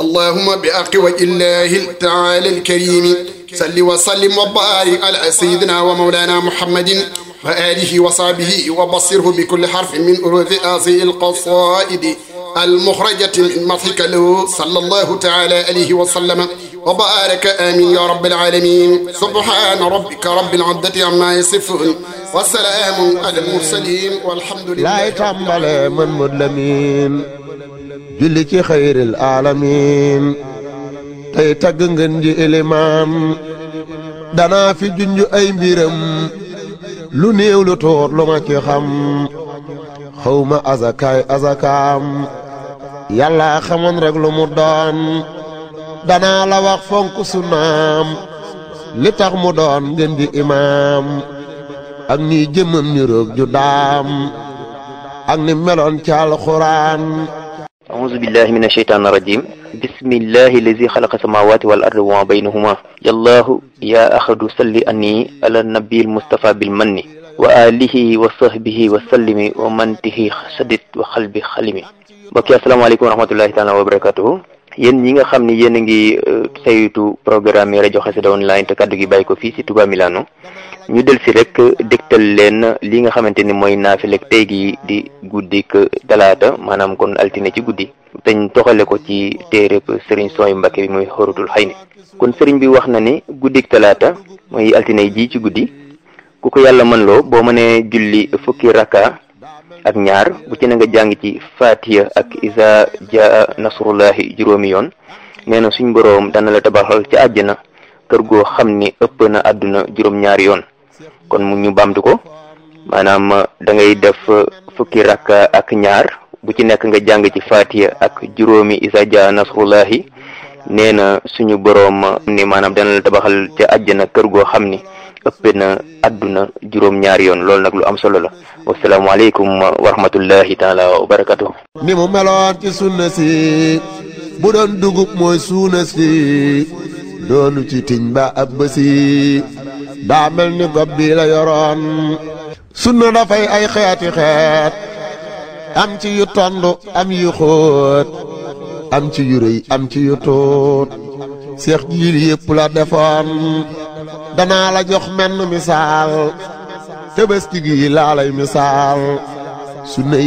اللهم بأقوى الله تعالى الكريم صل وسلم وبارك على سيدنا ومولانا محمد وآله وصحبه وبصره بكل حرف من أروف هذه القصائد المخرجة من مضحك له صلى الله تعالى عليه وسلم وبارك آمين يا رب العالمين سبحان ربك رب العزة عما يصفون والسلام على المرسلين والحمد لله laay tàmbale man mud lamin julli ci xayril alamin tey tagg ngeen ji ilimaan danaa fi junj ay mbiram lu néew lu tuut lu ma ci xam xawma azakaay azakaam yàlla xamoon rek lu mu doon danaa la wax fonk sunnaam li tax mu doon ngeen di imaam ak ni jëmmam ni roog ju daam ak ni meloon ci alxuraan أعوذ بالله من الشيطان الرجيم بسم الله الذي خلق السماوات والأرض وما بينهما يا الله يا أحد صل أني على النبي المصطفى بالمن وآله وصحبه وسلم ومن به سدد وقلب خلمي mbokk yi asalaamaaleykum wa rahmatullahi taala wa barakatuhu yéen ñi nga xam ni yéen a ngi saytu programme yi rajo Xassida online te kaddu gi bàyyi ko fii si Touba Milano ñu del si rek dégtal leen li nga xamante ni mooy naafilek tey gi di guddik talaata maanaam kon altine ci guddi teñ toxale ko ci téereb sëriñ sooy Mbàkke bi muy xorutul xëy ni kon sëriñ bi wax na ni guddik talaata mooy altine ji ci guddi ku ko yàlla mën loo boo mënee julli fukki raka ak ñaar bu ci na nga jàng ci fatiha ak isa jaa nasrullahi juróomi yoon nee na suñ boroom dana la tabaxal ci àjjana kër goo xam ni ëpp na àdduna juróom-ñaari yoon kon mu ñu bamtu ko maanaam da ngay def fukki rakka ak ñaar bu ci nekk nga jàng ci fatiha ak juróomi isa jaa nasrullahi nee na suñu boroom ni maanaam dana la tabaxal ci àjjana kër goo xam ni ëpp na àdduna juróom-ñaari yoon loolu nag lu am solo la wasalaamaaleykum wa rahmatullahi taala wa barakatuh ni mu meloon ci sunna si bu doon dugub mooy suuna si doonu ci tiñ ba ab bësi daa mel ni gob bi la yoroon sunna dafay ay xeeti xeet am ci yu tond am yu xóot am ci yu rëy am ci yu tuut seex jiil yépp la defoon danaa la jox menn misaal tëbëski gi laa lay misaal sunna